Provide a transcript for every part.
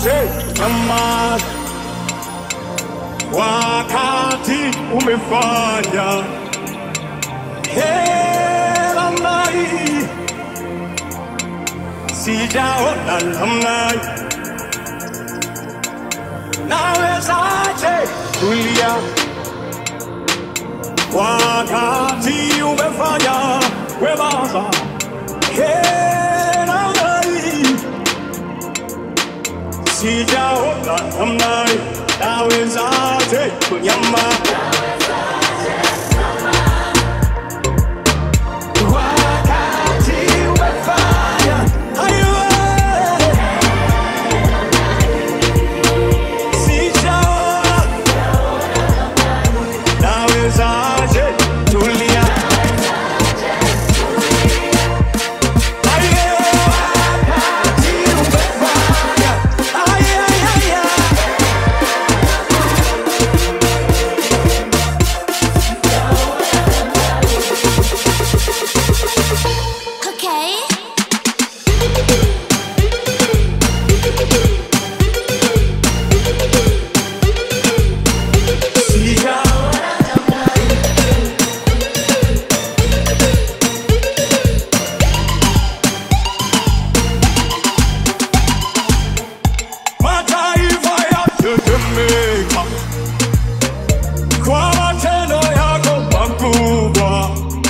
Usiwazaje jamaa, wakati umefanya hela mai, sijaona namna hii. Nawezaje kulia wakati umefanya wema hela mai, sijaona namna hii. Nawezaje kunyamaza wakati umefanya hayo sijaona nawezaje tulia Hayo wakati umefanya Ay, ay, ay, ay. Okay. sijaona mataifa yatetemeka kwa matendo yako makubwa.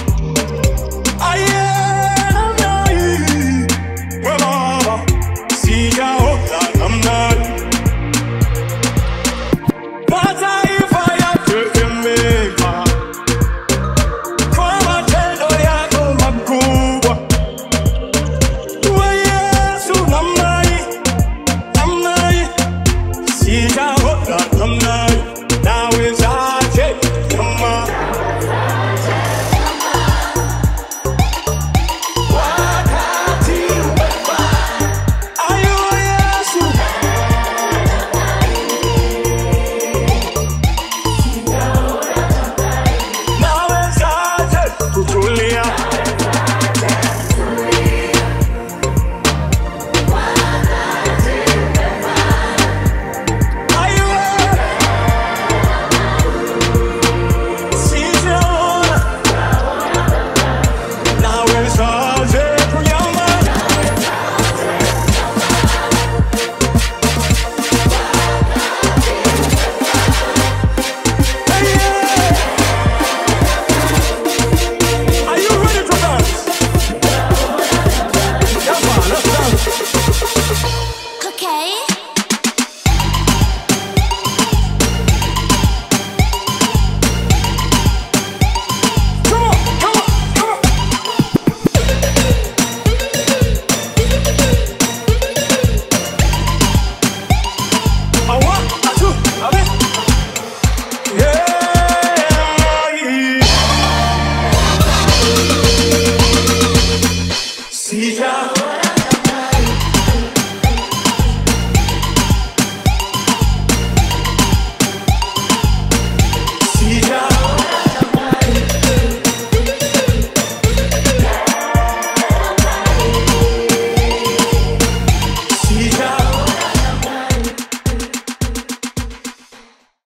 Aye, namna hii, we Baba, sijaona namna hii. Mataifa